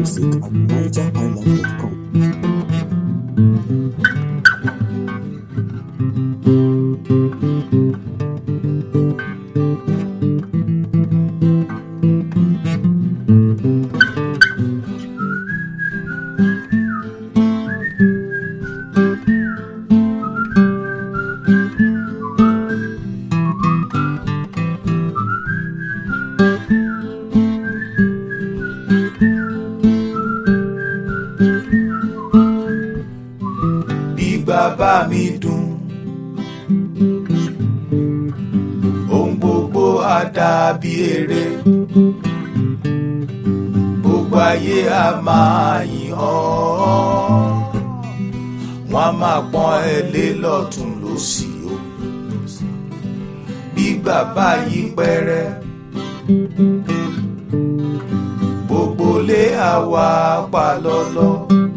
music at nigerhighlife.com. bí bàbá mi dùn ohun gbogbo á dàbí eré gbogbo ayé á máa yìn ọ́ wọ́n á máa pọ́n ẹ lé lọ́tún lósì o bí bàbá yí pẹ́rẹ́ gbogbo lé àwa pa lọ́lọ́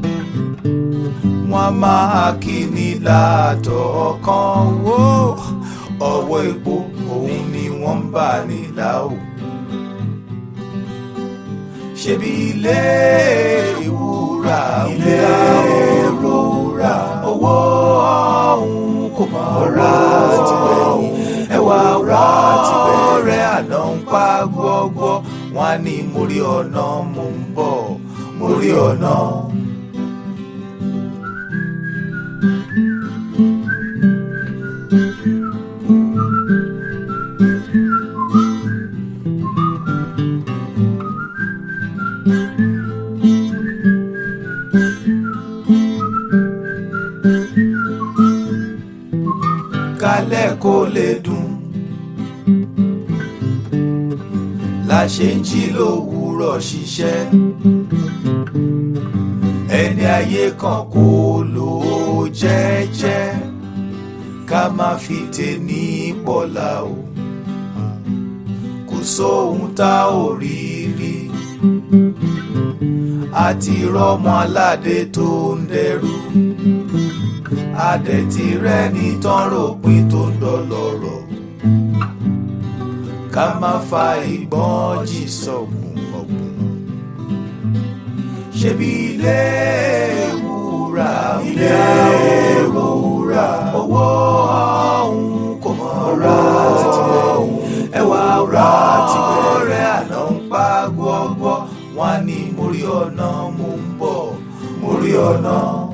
wọ́n máa kí ni látọ̀ ọkàn wó ọwọ́ epo òun ni wọ́n ń bà nílà o. ṣebí ilé ìwúrà ilé ìwúrà owó ọ̀hún kò mọ̀ ra tìgbẹ̀yìn ẹwà wọ́n rẹ̀ àná ń pa gbọ́gbọ́ wọn á ní mórí ọ̀nà mò ń bọ̀ mórí ọ̀nà. kálẹ̀ kó lè dùn la ṣe ń jí lówùúrọ̀ ṣiṣẹ́ ẹni ayé kan kó lò ó jẹ́jẹ́ ká má fi tèní pọ̀lá o kò sóhun tá ò rí rí àti rọmọ aládé tó ń dẹrù adẹ̀tí rẹ̀ ní tán ròpin tó ń dọ̀lọ́rọ̀ ká má fa ìgbọ́n jì sọ̀gùn ọ̀gùn ṣebí ilé wúrà ilé wúrà owó ọ̀hún kò mọ̀ ra ọ̀hún ẹwà ra ọ̀rẹ́ àná ń pa gbọ́gbọ́ wọn á ní mórí ọ̀nà mò ń bọ̀ mórí ọ̀nà.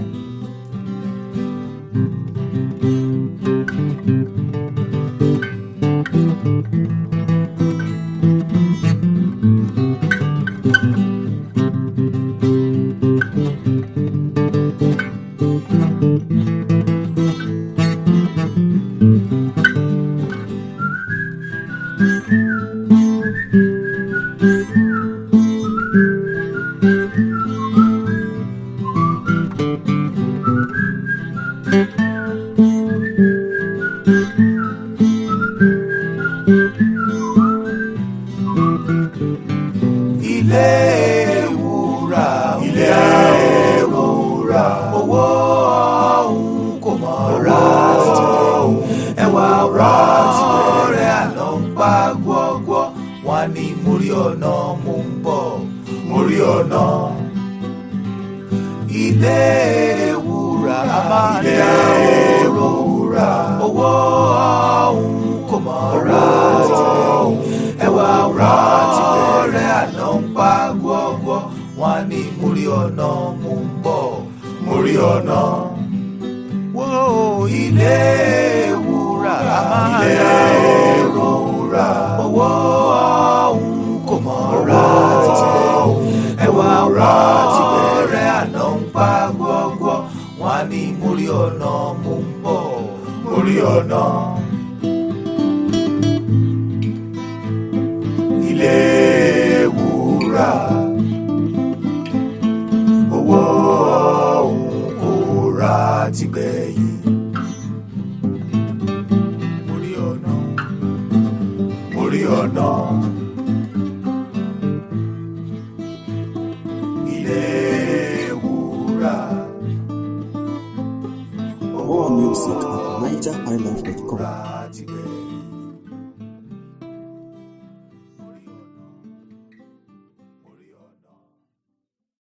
ilé wúrà ilé wúrà owó ọ̀hún kò mọ̀ ra ọ̀hún ẹwà ra ọ̀rẹ́ àná ń pa gbọ́gbọ́ wọn á ní mórí ọ̀nà mò ń bọ̀ mórí ọ̀nà ilé wúrà ilé wúrà owó ọ̀hún kò mọ̀ ra ọ̀hún ẹwà ra ọ̀rẹ́ àná ń pa gbọ́gbọ́ wọn á ní mórí ọ̀nà mò ń bọ̀ mórí ọ̀nà. Wó ilé wúrà ilé wúrà owó ọ̀hún kò mọ̀ ra ọ̀hún ẹwà ra ọ̀rẹ́ àná ń pa gbọ́gbọ́ wọn á ní mórí ọ̀nà mò ń bọ̀ mórí ọ̀nà. ilé wúrà owó ọ̀hún kò ra tìgbẹ̀yìn. Mórí ọ̀nà mórí ọ̀nà.